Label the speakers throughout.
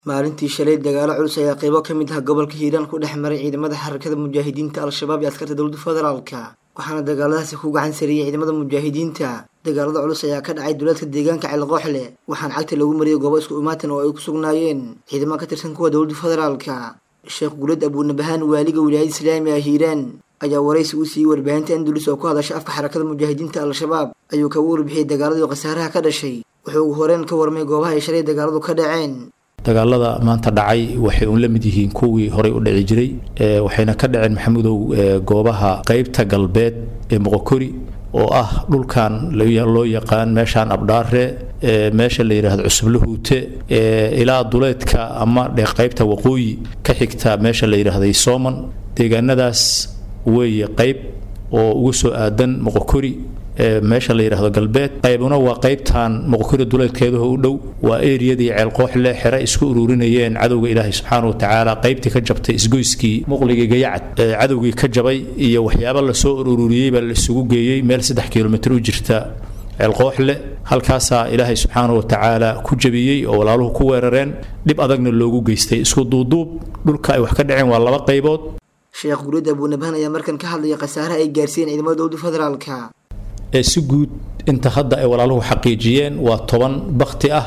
Speaker 1: maalintii shalay dagaalo culus ayaa qaybo ka mid ah gobolka hiiraan ku dhex maray ciidamada xarakada mujaahidiinta al-shabaab iyo askarta dowladda federaalka waxaana dagaaladaasi ku gacan sariyey ciidamada mujaahidiinta dagaalada culus ayaa ka dhacay duleedka deegaanka ceelqooxle waxaana cagta lagu mariyay goobo isku imaatan oo ay ku sugnaayeen ciidamo ka tirsan kuwa dowladda federaalka sheekh guulad abuunabahaan waaliga wilaayada islaamiga hiiraan ayaa waraysi u siiyey warbaahinta andulus oo ku hadasha afka xarakada mujaahidiinta al-shabaab ayuu kaga warbixiyey dagaaladii khasaaraha ka dhashay wuxuu ugu horeen ka warmay goobaha ay shalay dagaaladu ka dhaceen
Speaker 2: dagaalada maanta dhacay waxay uun la mid yihiin kuwii horey u dhici jiray waxayna ka dhaceen maxamudow goobaha qeybta galbeed ee moqokori oo ah dhulkan loo yaqaan meeshaan abdhaare meesha la yidhaahdo cusublahuute ilaa duleedka ama qeybta waqooyi ka xigta meesha la yidhaahday sooman deegaanadaas weeye qeyb oo ugu soo aadan moqokori meesha la yidhaahdo galbeed qaybuna waa qaybtan moqokori duleedkeedaho u dhow waa eriyadii ceelqooxle xere isku ururinayeen cadowga ilaahay subxaana wa tacaala qaybtii ka jabtay isgoyskii muqligii gayacad cadowgii ka jabay iyo waxyaaba lasoo ururiyey baa la isugu geeyey meel saddex kilomitr u jirta ceelqooxle halkaasaa ilaahay subxaana wa tacaala ku jabiyey oo walaaluhu ku weerareen dhib adagna loogu geystay isku duuduub dhulka ay wax ka dhaceen waa laba qaybood
Speaker 1: sheekh guulid abuunabahan ayaa markan ka hadlaya khasaaraha ay gaarsiiyeen ciidamada dowladda federaalka
Speaker 2: ee si guud inta hadda ay walaaluhu xaqiijiyeen waa toban bakti ah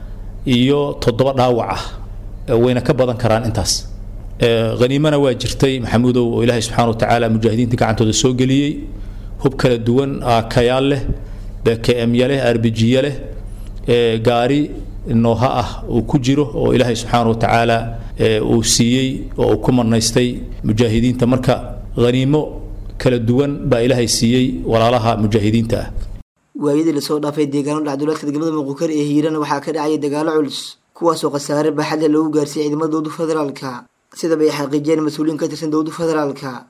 Speaker 2: iyo toddoba dhaawac ah wayna ka badan karaan intaas haniimana waa jirtay maxamuudow oo ilaahay subxana wa tacaala mujaahidiinta gacantooda soo geliyey hub kala duwan kayaal leh bkmya leh arbijiya leh gaari nooha ah uu ku jiro oo ilaahay subxaana wa tacaala uu siiyey oo uu ku marnaystay mujaahidiinta marka haniimo kala duwan baa ilaahay siiyey walaalaha mujaahidiinta ah
Speaker 1: waayadii lasoo dhaafay deegaano dhacduleedka degmada muqukari ee hiirana waxaa ka dhacaya dagaalo culus kuwaasoo khasaare baaxadle lagu gaarsiiyey ciidamada dowladda federaalka sidaba ay xaqiijiyeen mas-uuliyiin ka tirsan dowladda federaalka